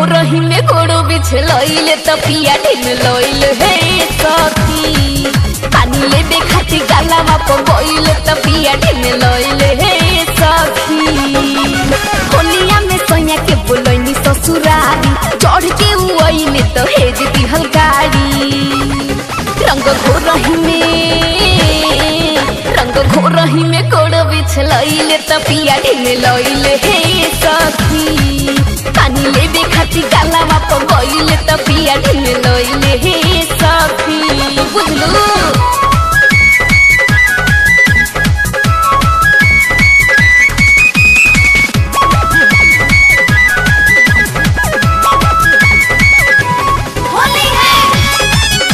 घोरही में गोड़ो बिछलैले त पिया ढिम लैल हे सखी पानी लेबे खातिर गालामा पर गइले त पिया ढिम लैल हे सखी होलिया में सैया के बोलैनी ससुरारी चढ़ के उ अइले त हेज दिहल गाड़ी रंग घोरही में रंग घोरही में गोड़ बिछलैले त पिया ढिम लैले हे सखी पानी लेबे खातिर गालामा पर गइले त पिया ढिम लैले हे सखी बुझलू होली है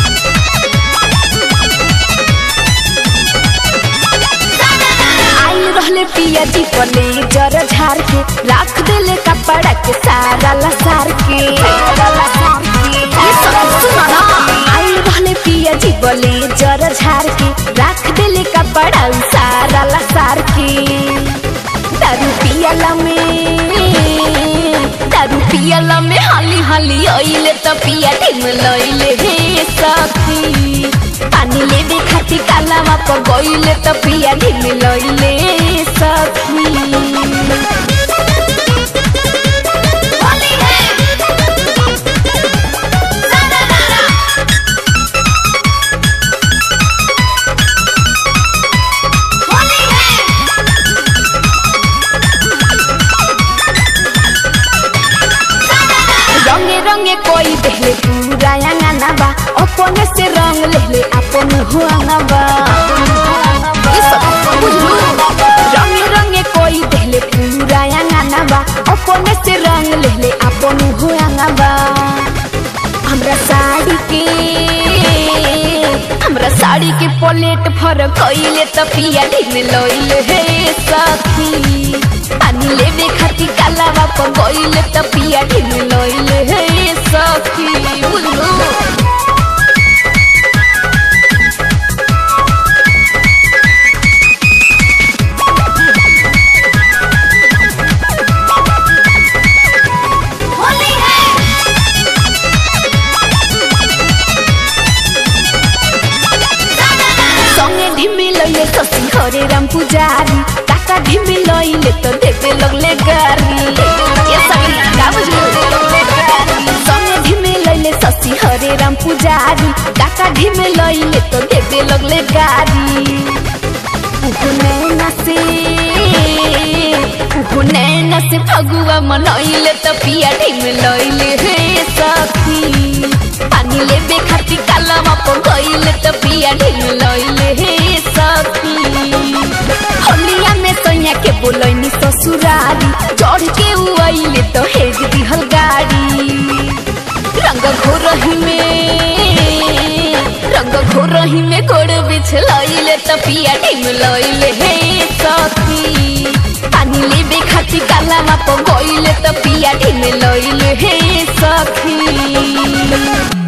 आइल रहले पिया जी पले जर झार के राख देले कपड़ा के सारा लसार के ये सब सुनो ना आइल रहले पिया जी बले जर झार के राख देले कपड़ा सारा लसार के दारू पियला में दारू पियला में हाली हाली आइले त पिया ढिम लइले हे सखी पानी लेबे खातिर कालामा पर गइले त पिया ढिम लइले सखी होली है होली है रंगे रंगे कोई देहले पूरा अंगना बा अपने से रंग लेले अपन हुआना बा ये सब बुझलू रंगे रंगे कोई देहले पूरा अंगना बा अपने से रंग लेले अपन हुआना बा हमरा साड़ी के हमरा साड़ी के पलेट फर कइले त पिया ढिम लइले हे सखी पानी लेबे खातिर कालावा पर गइले त पिया ढिम लइले हे सखी बुझलू होली है संगे ढिमी लइले शशि हरे राम पुजारी काका ढिमी लइले त देवे लगले गारी ये सगरी का बुझलू संगे ढिमी लइले शशि हरे राम पुजारी काका ढिमी लइले त देवे लगले गारी उहु नैना से उहु नैना से फगुआ मनैले त पिया ढिम लइले हे सखी पानी लेबे खातिर कालामा पर गइले त पिया ढिम लइले हे सखी होलिया में सैया के बोलैनी ससुरारी चढ़ के उ अइले त हेज दिहल गाड़ी रंग घोरही में रंग घोरही में गोड़ बिछलैले त पिया ढिम लइले हे सखी पानी लेबे खातिर कालामा पर गइले त पिया ढिम लइले हे सखी